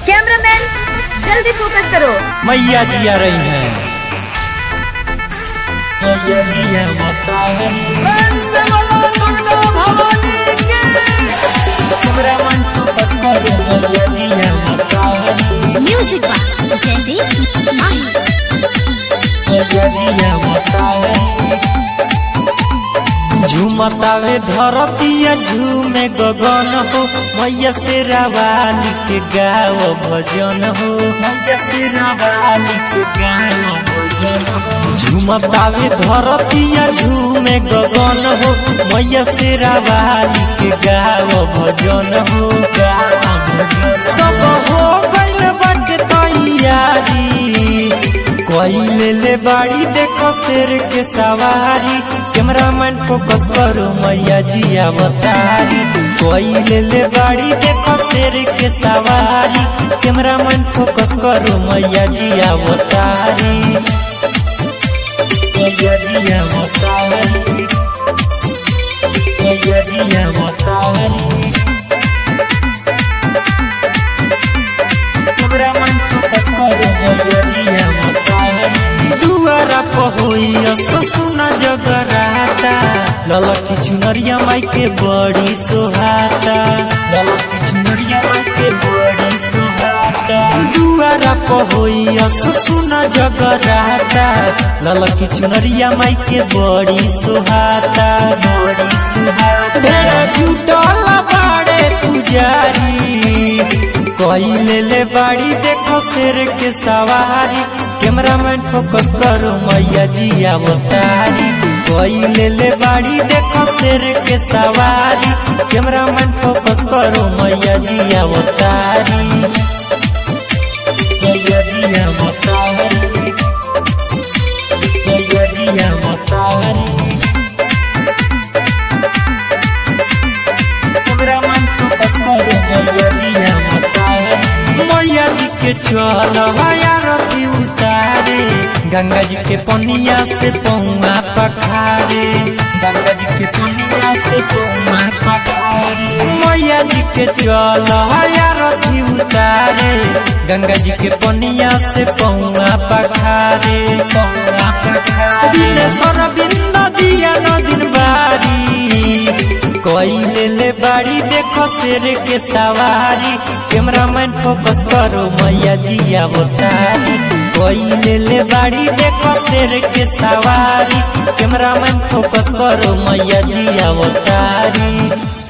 Cameraman जल्दी focus करो मैया जी आ रही हैं मैया जी है माता है तुम्हारा मन को बस करो मैया जी है माता है Music by Jaideep Mahi. मैया जी है माता है झूमतावे धरतिया झूमे गगन हो मैया से रावाली के गाव भजन हो मैया से रावाली के गाव भजन हो झूमतावे धरतिया झूमे गगन हो मैया से रावाली के गाव भजन हो गाव भजन सब हो गइल बाटे तैयारी कोई ले बाड़ी देखो शेर के सवारी कैमरामैन फोकस करो मैया जी अवतारी कोई ले बाड़ी देखो शेर के सवारी कैमरामैन फोकस करो मैया जी अवतारी मैया जी अवतारी मैया जी अवतारी कैमरामैन फोकस करो मैया जी अवतारी दुआरा पहोइया ससुना जगराता ललकी चुनरिया माई के बड़ी सोहाता ललकी चुनरिया माई के बड़ी सोहाता दुआरा पहोइया ससुना जगराता ललकी चुनरिया माई के बड़ी सोहाता बड़ी सोहाता ढेर जुटल बाड़े पुजारी कोई ले ले बाड़ी देखो शेर के सवारी कैमरामैन फोकस करो मैया जी अवतारी कोई ले ले बाड़ी देखो शेर के सवारी कैमरामैन फोकस करो मैया जी अवतारी मैया जी अवतारी मैया जी अवतारी कैमरामैन फोकस करो मैया जी अवतारी मैया जी के चल रथी उतारे गंगा जी के पनिया से पौआ पखारे गंगा जी के पनिया से पौआ पखारे मैया जी के चल रथी उतारे गंगा जी के पनिया से पौआ पखारे पौआ पखारे दिनेश्वर बिंद दिया नदीन बारी कोई ले ले बाड़ी देखो शेर के सवारी कैमरामैन फोकस करो मैया जी अवतारी कोई ले ले बाड़ी देखो शेर के सवारी कैमरामैन फोकस करो मैया जी अवतारी